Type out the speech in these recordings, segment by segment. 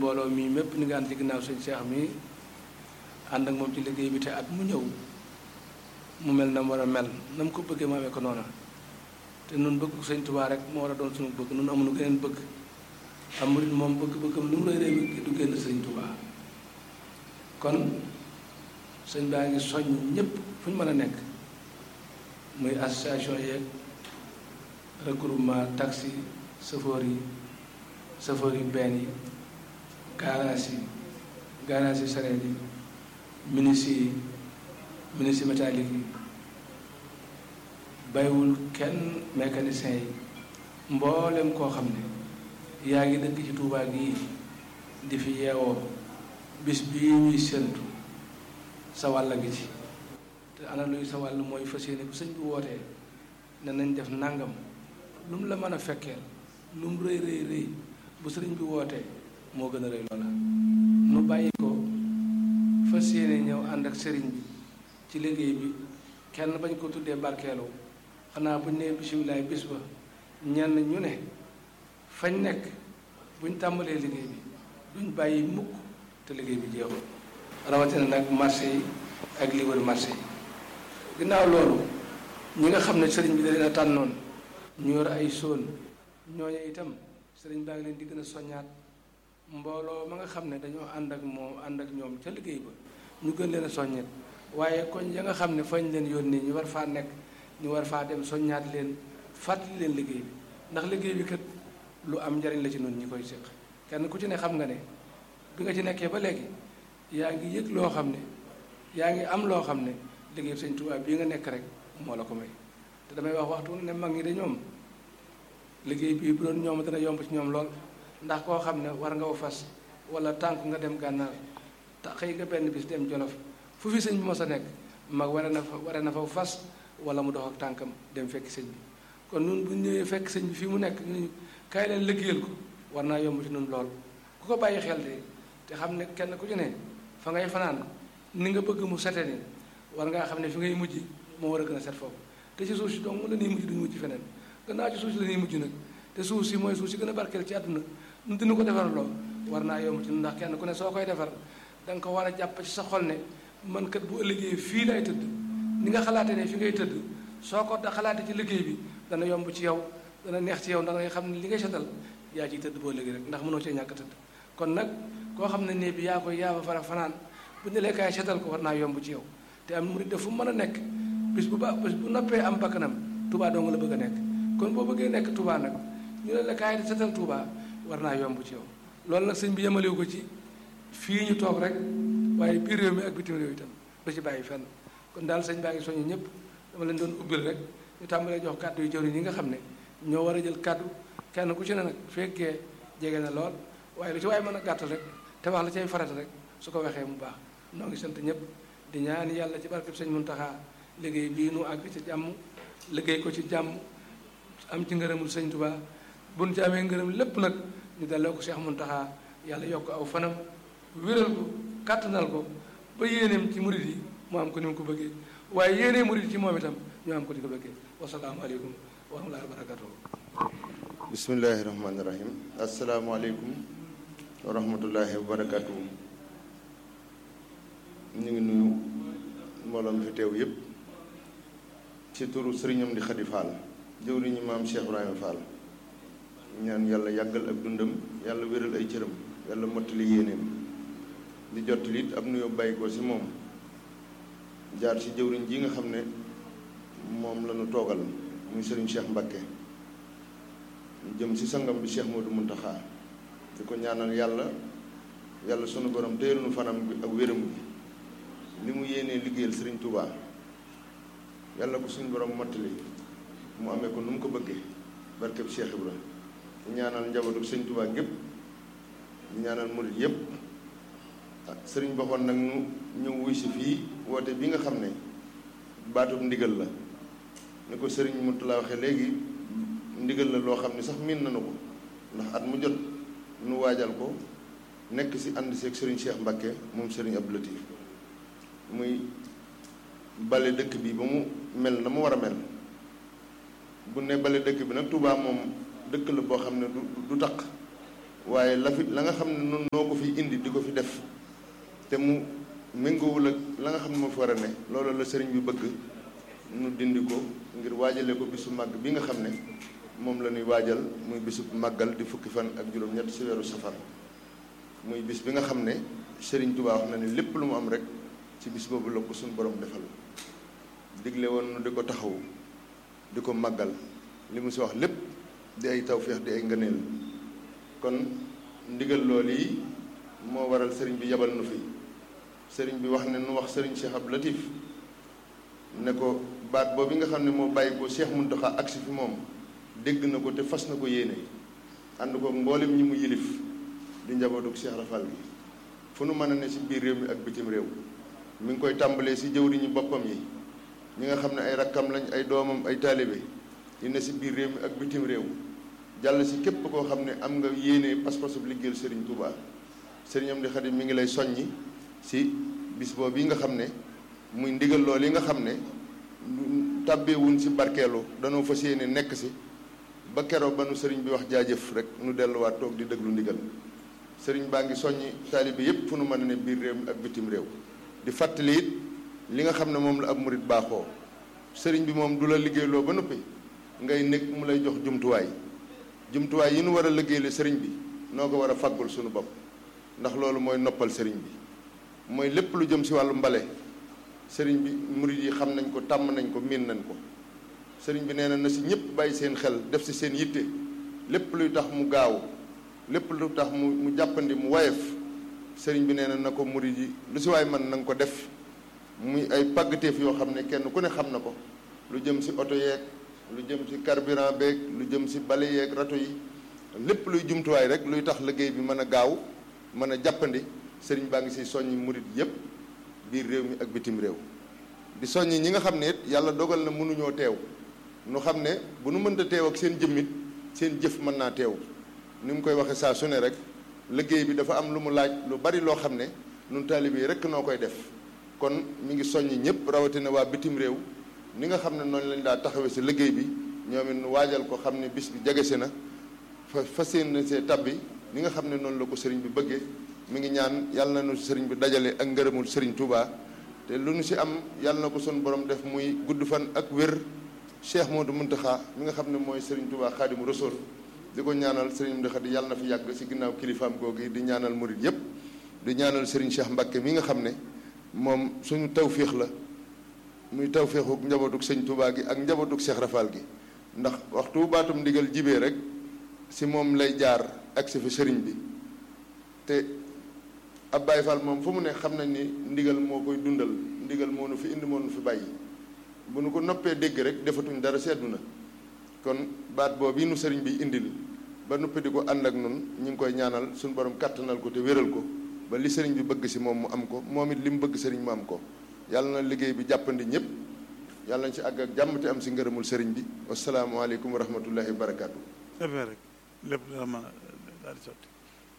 mbooloo mii mépp ni nga ànd ci ginnaaw sëñ Cheikh mi ànd ak moom ci liggéey bi te at mu ñëw mu mel na mu war a mel na mu ko bëggee mu amee ko noona te nun bëgg sëñ Tuubaa rek moo war a doon suñu bëgg nun amuñu geneen bëgg am murit moom bëgg-bëggam lu mu rëy rëy du génn sëñ Tuubaa kon sëñ baa ngi soññ ñëpp fu ñu mën a nekk muy association yeeg regroupement taxi chauffeur yi chauffeur yi benn yi garage yi garage yi sareet yi ministre yi ministre métallique yi bàyyiwul kenn mécanicien yi mboolem koo xam ne yaa ngi dëkk ci Tuubaa gii di fi yeewoo bis bii ñuy séentu sa wàll gi ci te ana luy sa wàll mooy fas yéene bu sëñ bi wootee ne nañ def nangam lu mu la mën a fekkeel lu mu rëy rëy rëy bu sëriñ bi wootee moo gën a rëy loola nu bàyyi ko fas yéene ñëw ànd ak sëriñ bi ci liggéey bi kenn bañ ko tuddee barkeelu xanaa buñ nee bisimilaay bis ba ñenn ñu ne fañ nekk buñ tàmbalee liggéey bi duñ bàyyi mukk te liggéey bi jeexul rawatina nag marché yi ak li wër marché yi ginnaaw loolu ñi nga xam ne sëriñ bi da leen a tànnoon ñu yor ay sóon ñooñu itam sëriñ baa ngi leen di gën a soññaat mbooloo ma nga xam ne dañoo ànd ak moom ànd ak ñoom ca liggéey ba ñu gën leen a soññet waaye koñ ya nga xam ne fañ leen yónnee ñu war faa nekk ñu war faa dem soññaat leen fàttali leen liggéey bi ndax liggéey bi kat lu am njariñ la ci noonu ñi koy séq kenn ku ci ne xam nga ne bi nga ci nekkee ba léegi yaa ngi yëg loo xam ne yaa ngi am loo xam ne liggéey sëñ Tuubaa bii nga nekk rek moo la ko may te damay wax waxtu ne mag ñi de ñoom liggéey bii bu doon ñoom dana yomb ci ñoom lool ndax koo xam ne war nga ko fas wala tànk nga dem gànnaar te xëy nga benn bis dem jolof fu fi sëñ bi mos a nekk mag ware na fa ware na fa fas wala mu dox ak tànkam dem fekk sëñ bi kon nun bu ñëwee fekk sëñ bi fii mu nekk ñu kaay leen liggéeyal ko war naa yomb ci nun lool ku ko bàyyi xel de te xam ne kenn ku ci ne fa ngay fanaan ni nga bëgg mu sete ni war ngaa xam ne fi ngay mujj moo war a gën a set foofu te ci suuf si donc la ñuy mujj duñu mujj feneen gannaaw ci suuf si la ñuy mujj nag te suuf si mooy suuf si gën a barkeel ci àdduna nu dina ko defar loo war naa yomb ci ndax kenn ku ne soo koy defar da nga ko war a jàpp ci sa xol ne man kat bu ëllëgee fii lay tëdd ni nga xalaate ne fi ngay tëdd soo ko da xalaate ci liggéey bi dana yomb ci yow dana neex ci yow ndax nga xam ne li ngay setal yaa ciy tëdd boo léegi rek ndax mënoo cee ñàkk tëdd kon nag koo xam ne nee bi yaa koy yaa fa fara fanaan bu ñu lekkaay setal ko war naa yomb ci yow te am murid def fu mën a nekk bis bu ba bis bu noppee am bakkanam Touba dong la bëgg a nekk kon boo bëggee nekk Touba nag ñu ne la kaay di setal Touba war naa yomb ci yow loolu nag sëñ bi yemalewu ko ci fii ñu toog rek waaye biir réew mi ak bitim réew itam du ci bàyyi fenn kon daal sëñ baa ngi soññu ñëpp dama leen doon ubbil rek ñu tàmbalee jox kàddu yu jëriñ yi nga xam ne ñoo war a jël kàddu kenn ku ci ne nag fekkee jege na lool waaye lu ci waaye mën a gàttal rek te wax la cay farata rek su ko waxee mu baax noo ngi sant ñëpp di ñaan yàlla ci barkeb sëñ Muntaxa liggéey bii nu àgg ci jàmm liggéey ko ci jàmm am ci ngërëmul sëñ Tuubaa buñ ci amee ngërëm lépp nag ñu delloo ko Cheikh Muntaxa yàlla yokk aw fanam wéral ko kàttanal ko ba yéeneem ci murid yi mu am ko ni mu ko bëggee waaye yéenee murid ci moom itam ñu am ko ni ko bëggee wasalaamualeykum wa rahmatullahi wa barakatuhu bismillahi rahmaani rahim asalaamaaleykum wa rahmatullahi wa barakatuhu ñu ngi nuyu mbooloo mi fi teew yépp ci turu sëriñam di Xadi Fall jëwriñu maam Cheikh Ibrahima Fall ñaan yàlla yàggal ak dundam yàlla wéral ay cëram yàlla mottali yéeneem di jottali it ab nuyoo bàyyi ko ci moom jaar ci jëwriñ ji nga xam ne moom la ñu toogal muy sëriñ Cheikh Mbakke jëm ci sangam bi Cheikh Modou Muntaxa di ko ñaanal yàlla yàlla sunu borom téyelu nu fanam bi ak wéram bi li mu yéenee liggéeyal sëriñ Touba yàlla ko suñu borom mottali mu amee ko nu mu ko bëggee barkeb Cheikh Ibra di ñaanal njabootu sëriñ Touba gépp di ñaanal murit yépp sëriñ boxoon nag ñu ñëw wuy si fii woote bi nga xam ne baatub ndigal la ni ko sëriñ Moutalla waxe léegi ndigal la loo xam ne sax miin nañu ko ndax at mu jot nu waajal ko nekk si ànd seeg sëriñ Cheikh Mbakke moom sëriñ Abdou Latif muy bale dëkk bi ba mu mel na mu war a mel bu ne bale dëkk bi nag Touba moom dëkk la boo xam ne du du taq waaye la fi la nga xam ne noonu noo ko fi indi di ko fi def te mu méngoowul ak la nga xam ne moo fi war a ne loolu la sëriñ bi bëgg nu dindi ko ngir waajale ko bisu màgg bi nga xam ne moom la ñuy waajal muy bisu màggal di fukki fan ak juróom-ñett si weeru safar muy bis bi nga xam ne sëriñ Tuubaa wax na ne lépp lu mu am rek ci bis boobu la ko suñu borom defal digle woon nu di ko taxaw di ko màggal li mu si wax lépp di ay tawféex di ay ngëneel kon ndigal loolu yi moo waral sëriñ bi yabal nu fi sëriñ bi wax ne nu wax sëriñ Cheikh Abdou Latif ne ko baat boobu nga xam ne moo bàyyi ko Cheikh Mountakha agsi fi moom dégg na ko te fas na ko yéene ànd ko mboolem ñi mu yilif di njabootuk Cheikh Rafal bi fu nu mën a ne si biir réew mi ak bitim réew mi ngi koy tàmbalee si jëwriñu boppam yi ñi nga xam ne ay rakkam lañ ay doomam ay taalibe yi ne si biir réew mi ak bitim réew jàll si képp koo xam ne am nga yéene pas-pasub liggéeyal Serigne Touba Serigne Amdi Xadim mi ngi lay soññi si bis boobu yi nga xam ne muy ndigal lool yi nga xam ne tàbbeewuñ si barkeelu danoo fas yéene nekk si ba keroog ba nu sëriñ bi wax jaajëf rek nu delluwaat toog di déglu ndigal sëriñ baa ngi soññi taalibe yépp fu nu mën a ne biir réew mi ak bitim réew di fàttali it li nga xam ne moom la ab murit baaxoo sëriñ bi moom du la liggéeyloo ba noppi ngay nekk mu lay jox jumtuwaay jumtuwaay yi nu war a liggéeyale sëriñ bi noo ko war a faggul suñu bopp ndax loolu mooy noppal sëriñ bi mooy lépp lu jëm si wàllu mbale sëriñ bi murit yi xam nañ ko tàmm nañ ko miin nañ ko sëriñ bi nee na na si ñëpp bàyyi seen xel def si seen yitte lépp luy tax mu gaaw lépp lu tax mu mu jàppandi mu woyof sëriñ bi nee na na ko murit yi lu si waay man na nga ko def muy ay pàggateef yoo xam ne kenn ku ne xam na ko lu jëm si oto yeeg lu jëm si carburant beeg lu jëm si bale yeeg rato yi lépp luy jumtuwaay rek luy tax liggéey bi mën a gaaw mën a jàppandi sëriñ baa ngi si soññi murit yépp biir réew mi ak bitim réew di soññi ñi nga xam ne it yàlla dogal na mënuñoo teew nu xam ne bu nu mënta teew ak seen jëmmit seen jëf mën naa teew ni mu koy waxee saa su ne rek liggéey bi dafa am lu mu laaj lu bari loo xam ne nun taalibe yi rek noo koy def kon mi ngi soññi ñëpp rawatina waa bitim réew ni nga xam ne noonu lañ daa taxawee si liggéey bi ñoom it nu waajal ko xam ne bis bi jege si na fa fas yéene see tabbi ni nga xam ne noonu la ko sëriñ bi bëggee mi ngi ñaan yàlla na nu sëriñ bi dajale ak ngërëmul sëriñ Touba te lu nu si am yàlla na ko sun borom def muy gudd fan ak wér Cheikh Modou Mountakha mi nga xam ne mooy sëriñ Touba Xaadimu Rasuul di ko ñaanal sëriñ Mountakha di yàlla na fi yàgg si ginnaaw kilifaam googu di ñaanal murit yépp di ñaanal sëriñ Cheikh Mbacké mi nga xam ne moom suñu tawféex la muy tawféexu njabootug sëñ Touba gi ak njabootug Cheikh Rafal gi ndax waxtu baatum ndigal jibee rek si moom lay jaar ak si fi sëriñ bi te ab Baye Fall moom fu mu ne xam nañ ni ndigal moo koy dundal ndigal moo nu fi indi moo nu fi bàyyi bu nu ko noppee dégg rek defatuñ dara seddu na kon baat boobu nu sëriñ bi indil ba noppi di ko ànd ak nun ñu ngi koy ñaanal suñu borom kàttanal ko te wéral ko ba li sëriñ bi bëgg si moom mu am ko moom it li mu bëgg sëriñ mu am ko yàlla na liggéey bi jàppandi ñëpp yàlla nañ si àgg ak jàmm te am si ngërëmul sëriñ bi wasalaamaaleykum wa rahmatullahi wa barakaatu. defee rek lépp dana mën a daal di sotti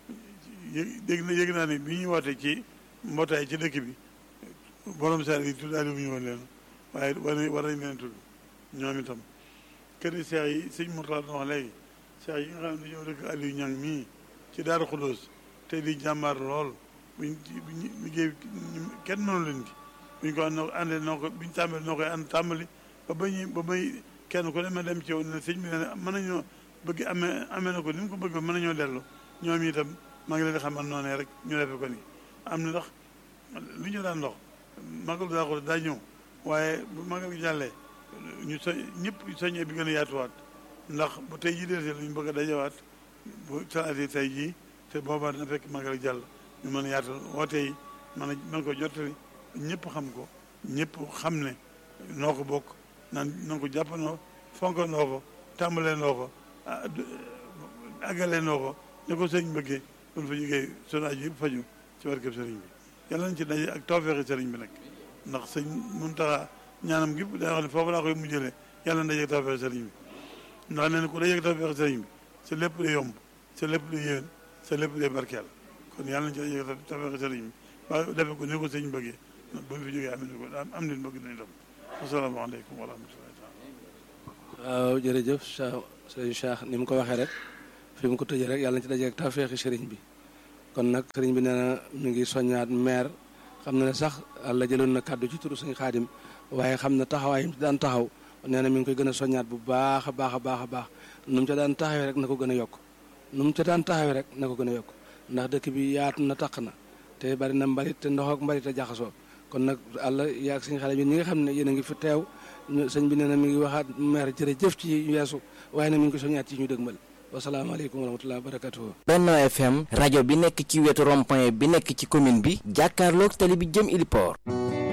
yëg dégg na yëg naa ne bi ñuy wootee ci mbootaay ci dëkk bi borom saar yi tuddaale wu ñu woon leen waaye war nañ war nañ leen tudd ñoom itam kër yi seex yi sëñ Mourtala doon wax léegi seex yi nga xam ne dañoo dëkk Aliou Ñang mii ci Daaru Xudóos te di jàmbaar lool buñ buñ liggéey kenn mënu leen ci buñ ko noo àndee noo ko buñ tàmbali noo koy ànd tàmbali ba ba ñuy ba may kenn ku ne ma dem ci yow ne sëñ bi ne mën nañoo bëgg amee amee na ko ni mu ko bëgg mën nañoo dellu ñoom itam maa ngi leen di xamal noonee rek ñu defe ko nii am na ndax lu ñu daan ndox magal daa ko daa ñëw waaye bu magal gi jàllee ñu so ñëpp soññee bi gën a yaatuwaat ndax bu tey jii dee la ñu bëgg a dajawaat bu salaatee tey jii te boobaa dina fekk magal jàll ñu mën a yaatal woote yi mën a mën ko jottali ñëpp xam ko ñëpp xam ne noo ko bokk naan noo ko jàppandoo fonkandoo ko tàmbalee noo ko àggalee noo ko ne ko sëriñ bëggee kon fa jógee sonaaj yëpp faju ci barkeb sëriñ bi yàlla nañ ci daje ak tawfeexi sëriñ bi nag ndax sëñ Muntaxa ñaanam gi day wax ne foofu laa koy mujjëlee yàlla na daje ak tawfeexi sëriñ bi ndax nee na ku daje ak tawfeexi sëriñ bi sa lépp day yomb sa lépp day yéwén sa lépp day barkeel kon yàlla nañ ci daje ak tawfeexi sëriñ bi waaye defe ko ni ko sëñ bëggee ba mu fi jógee am ko am nañ bëgg nañ tam asalaamaaleykum wa rahmatullahi taala waaw jërëjëf Cheikh sëñ Cheikh ni mu ko waxee rek fi mu ko tëjee rek yàlla na ci daje ak tawfeexi sëriñ bi kon nag sëriñ bi nee na mi ngi soññaat maire xam na ne sax àlla jëloon na kàddu ci turu suñu xaadim waaye xam na taxawaayam ci daan taxaw nee na mi ngi koy gën a soññaat bu baax a baax a baax a baax nu mu ca daan taxawee rek na ko gën a yokk nu mu ca daan taxawee rek na ko gën a yokk ndax dëkk bi yaatu na taq na te bari na mbalit te ndox ak mbalit a jaxasoo kon nag àlla yaag suñu xale bi ñi nga xam ne yéen a ngi fi teew sëñ bi nee na mi ngi waxaat maire jërëjëf ci weesu waaye nag mi ngi ko soññaat ci ñu dëgmal wasalaamaaleykum wa rahmatulah wa barakatuhu Benno FM rajo bi nekk ci wetu rond-point bi nekk ci commune bi jàkkaarloog tali bi jëm Iliport